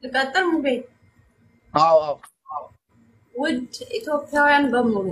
ልቀጥል ሙቤ። አዎ አዎ ውድ ኢትዮጵያውያን በሙሉ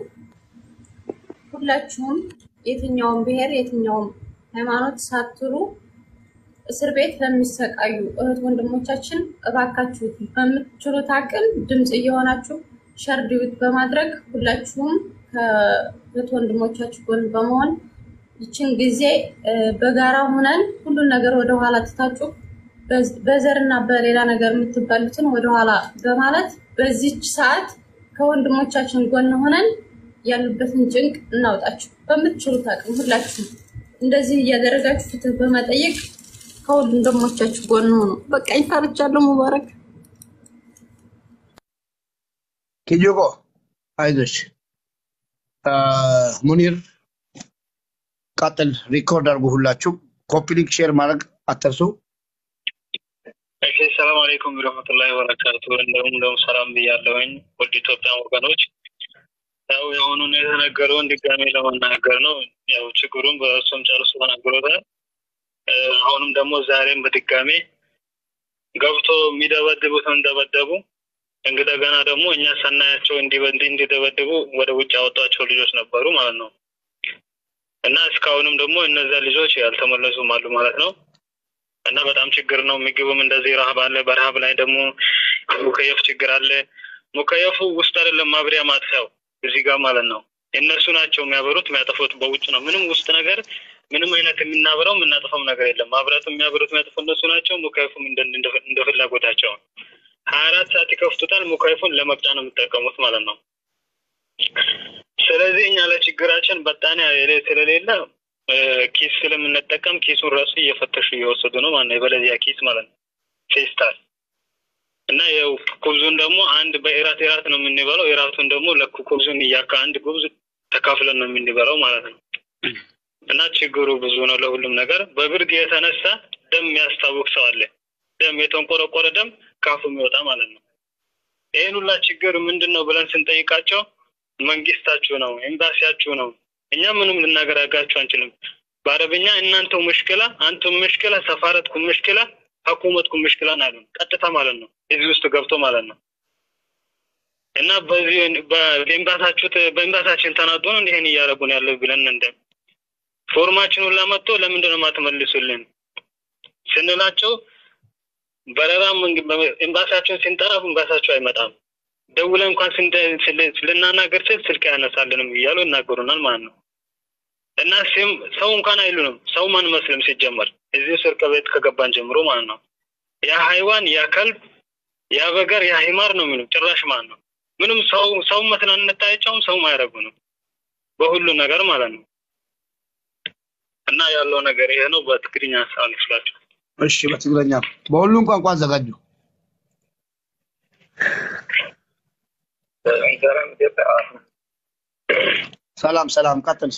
ሁላችሁም የትኛውም ብሔር የትኛውም ሃይማኖት ሳትሉ እስር ቤት ለሚሰቃዩ እህት ወንድሞቻችን እባካችሁ በምትችሉት አቅም ድምፅ እየሆናችሁ ሸርዲዩት በማድረግ ሁላችሁም ከእህት ወንድሞቻችሁ ጎን በመሆን ይችን ጊዜ እ፣ በጋራ ሆነን ሁሉን ነገር ወደኋላ ትታችሁ በዝ- በዘርና በሌላ ነገር የምትባሉትን ወደኋላ በማለት በዚች ሰዓት ከወንድሞቻችን ጎን ሆነን ያሉበትን ጭንቅ እናውጣችሁ። በምትችሉት አቅም ሁላችሁም እንደዚህ እያደረጋችሁ ፍትህ በመጠየቅ ከወንድሞቻችሁ ጎን ሆኑ። በቃ ይፈርጃለሁ። ሙባረክ ኪጆጎ አይዞሽ አ፣ ሙኒር ቀጥል። ሪኮርድ አድርጉ። ሁላችሁ ኮፒ ሊንክ ሼር ማድረግ አትርሱ። እሺ ሰላም አለይኩም ወረህመቱላሂ ወበረካቱ። እንደውም እንደውም ሰላም ብያለሁኝ ውድ ኢትዮጵያ ወገኖች። ያው የአሁኑን የተነገረውን ድጋሜ ለመናገር ነው። ያው ችግሩን በእሱም ጨርሶ ተናግሮታል። እ፣ አሁንም ደግሞ ዛሬም በድጋሜ ገብቶ የሚደበድቡትን እንደበደቡ እንደገና ደግሞ እኛ ሳናያቸው እንዲበ- እንዲደበድቡ ወደ ውጭ ያወጧቸው ልጆች ነበሩ ማለት ነው እና እስካሁንም ደግሞ እነዚያ ልጆች ያልተመለሱም አሉ ማለት ነው። እና በጣም ችግር ነው። ምግብም እንደዚህ ረሀብ አለ። በረሀብ ላይ ደግሞ ሙከየፍ ችግር አለ። ሙከየፉ ውስጥ አይደለም ማብሪያ ማጥፊያው እዚህ ጋር ማለት ነው። እነሱ ናቸው የሚያበሩት የሚያጠፉት በውጭ ነው። ምንም ውስጥ ነገር ምንም አይነት የምናበረው የምናጠፋው ነገር የለም። ማብራቱ የሚያበሩት የሚያጠፉ እነሱ ናቸው። ሙከየፉም እንደ እንደ- እንደ ፍላጎታቸው ሀያ አራት ሰዓት ይከፍቱታል። ሙከየፉን ለመቅጫ ነው የሚጠቀሙት ማለት ነው። ስለዚህ እኛ ለችግራችን በጣም ስለሌለ እ፣ ኪስ ስለምንጠቀም ኪሱን ራሱ እየፈተሹ እየወሰዱ ነው ማለት ነው። የበለዚያ ኪስ ማለት ነው ፌስታል እና ያው ኩብዙን ደግሞ አንድ በኢራት ኢራት ነው የምንበላው። ኢራቱን ደግሞ ለኩ ኩብዙን እያካ አንድ ኩብዝ ተካፍለን ነው የምንበላው ማለት ነው። እና ችግሩ ብዙ ነው ለሁሉም ነገር። በብርድ የተነሳ ደም የሚያስታውቅ ሰው አለ። ደም የተንቆረቆረ ደም ካፉ የሚወጣ ማለት ነው። ይህን ሁላ ችግር ምንድን ነው ብለን ስንጠይቃቸው መንግስታችሁ ነው፣ ኤምባሲያችሁ ነው፣ እኛ ምንም ልናገራጋችሁ አንችልም። በአረብኛ እናንተው ሙሽክላ አንቱም ሙሽክላ ሰፋረትኩም ሙሽክላ ሀኩመትኩም ሙሽክላ አሉን። ቀጥታ ማለት ነው እዚህ ውስጥ ገብቶ ማለት ነው። እና በዚህ በኤምባሳችሁ በኤምባሳችን ተናዶ ነው እንዲህን እያደረጉን ያለው ብለን እንደ ፎርማችን ሁላ መጥቶ ለምንድን ነው የማትመልሱልን ስንላቸው በረራ ኤምባሳቸውን ስንጠራ ኤምባሳቸው አይመጣም ደውለን እንኳን ስንደ- ስለ- ልናናገር ስል ስልክ አያነሳልንም እያሉ ይናገሩናል ማለት ነው። እና ሲም ሰው እንኳን አይሉንም። ሰውም አንመስልም ሲጀመር እዚህ እስር ቤት ከገባን ጀምሮ ማለት ነው። ያ ሃይዋን ያ ከልብ ያ በገር ያ ሂማር ነው የሚሉ ጭራሽ ማለት ነው። ምንም ሰው ሰው መስለን እንታያቸውም ሰውም አያደርጉንም በሁሉ ነገር ማለት ነው። እና ያለው ነገር ይሄ ነው። በትግርኛ ሳልፍላቸው እሺ፣ በትግረኛ በሁሉም ቋንቋ አዘጋጁ። ሰላም ሰላም፣ ቀጥል።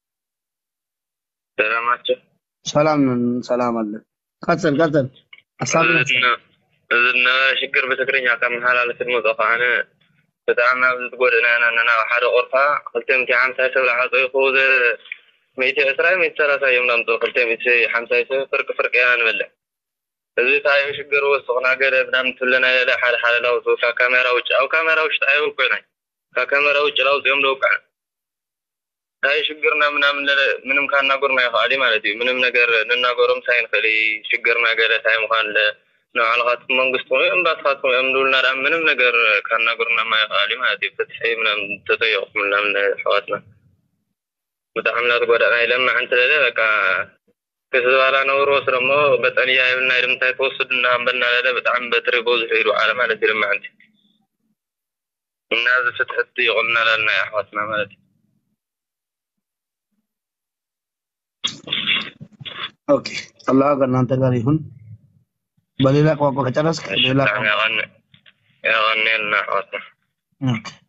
ሰላማቸው ሰላም ሰላም አለ። ቀጥል ቀጥል። ሀሳብ እዚ ነበረ ሽግር ብትግርኛ ካብ መሓላለፊ ድምፆ ከዓነ ብጣዕሚ ኣብ ዝትጎድእና ኢና ነና ኣብ ሓደ ቁርፋ ክልተ ሚእቲ ሓምሳይ ሰብ ዝዓፀይኹ ሚእቲ ዕስራን ሚእቲ ሰላሳ እዮም ዳምፁ ክልተ ሚእቲ ሓምሳይ ሰብ ፍርቂ ፍርቂ ኢና ንበልዕ እዚ እንታይ እዩ ሽግር ወስኽና ገለ ብናምን ትብለና የለ ሓደ ሓደ ላውፅኡ ካብ ካሜራ ውጭ ኣብ ካሜራ ውሽጢ ኣይውቅዕናይ ካብ ካሜራ ውጭ ላውፅኦም ደውቅዕ እንታይ ሽግርና ምናምን ለለ ምንም ካናገሩና ይኽእል ማለት እዩ ምንም ነገር ንናገሮም ሳይንኽእል ሽግርና ገለ እንታይ ምዃን ንባዕልኻትኩም መንግስቲ ወይ እምባስኻትኩም እዮም ንብሉና ዳ ምንም ነገር ካናገሩና ማ ይኽእል ማለት እዩ ፍትሒ ምናምን ተጠየቕኩም ምናምን ኣሕዋትና ብጣዕሚ እናተጎዳእና ይለምዕ እንትለለ በቃ ክስባላ ነብሮ ወስዶ እሞ በጠንያ ይብልና ድምታይ ተወስድና እምበልና ለለ ብጣዕሚ በትሪ በዝሑ ኢሉ ዓለ ማለት እዩ ልምዕንቲ እና እዚ ፍትሕቲ ይቕልና ላልና ኣሕዋትና ማለት እዩ ኦኬ። አላህ ከእናንተ ጋር ይሁን። በሌላ ቋንቋ ከጨረስክ ሌላ ብጣዕሚ ቋንቋ ያቐኒ ያቐኒየልና ኣሕዋትና ኦኬ።